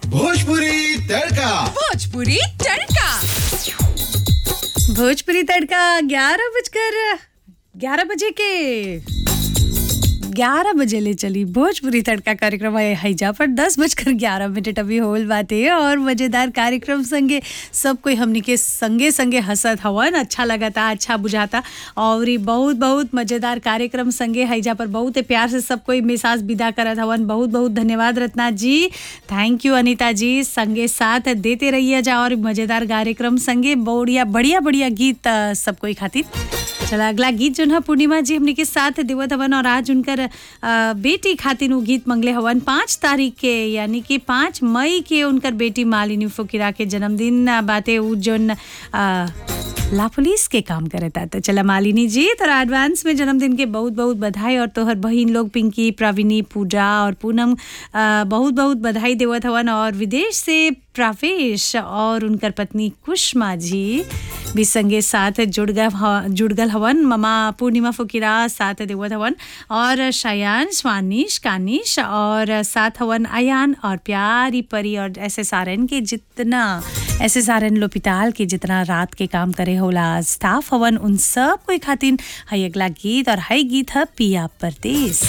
भोजपुरी तड़का भोजपुरी तड़का भोजपुरी तड़का ग्यारह बजकर ग्यारह बजे के ग्यारह बजे ले चली भोजपुरी तड़का कार्यक्रम है हैजा पर दस बजकर ग्यारह मिनट अभी होल बाते और मजेदार कार्यक्रम संगे सब कोई हमनी के संगे संगे हंसत हवन अच्छा लगता अच्छा बुझाता और ई बहुत बहुत मजेदार कार्यक्रम संगे हैजा पर बहुत ही प्यार से सब कोई मिसाज विदा करत हवन बहुत बहुत धन्यवाद रत्ना जी थैंक यू अनीता जी संगे साथ देते रहिए जा और मजेदार कार्यक्रम संगे बढ़िया बढ़िया बढ़िया गीत अ, सब कोई खातिर चला अगला गीत जो है पूर्णिमा जी हमने के साथ देवत हवन और आज उनकर अ, बेटी खातिर उ गीत मंगले हवन पाँच तारीख के यानी कि पाँच मई के उनकर बेटी मालिनी फुकिरा के जन्मदिन अ, बाटे उ जोन अ, ला पुलिस के काम करता तो चला मालिनी जी तोरा एडवांस में जन्मदिन के बहुत बहुत बधाई और तोहर बहिन लोग पिंकी प्रवीणी पूजा और पूनम अ, बहुत बहुत बधाई देवत हवन और विदेश से प्रावेश और उनकर पत्नी कुष्मा जी भी संगे साथ जुड़ गए ह- जुड़ गल हवन ममा पूर्णिमा फुकिरा साथ देवत हवन और शयान स्वानिश कानिश और साथ हवन अयान और प्यारी परी और एस एस आर एन के जितना एस एस आर एन लोपिताल के जितना रात के काम करे होला स्टाफ हवन उन सब कोई खातिन हई अगला गीत और हई गीत है पिया परदेस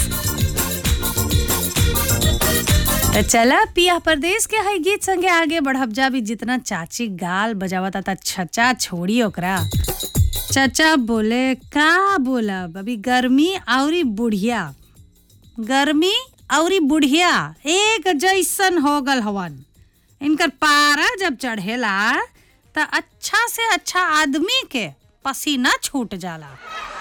तो चला पिया परदेश के हई गीत संगे आगे बढ़ब जा भी जितना चाची गाल बजावता था छचा छोड़ी ओकरा चचा बोले का बोलब अभी गर्मी औरी बुढ़िया गर्मी औरी बुढ़िया एक जैसन हो गल हवन इनकर पारा जब चढ़ेला त अच्छा से अच्छा आदमी के पसीना छूट जाला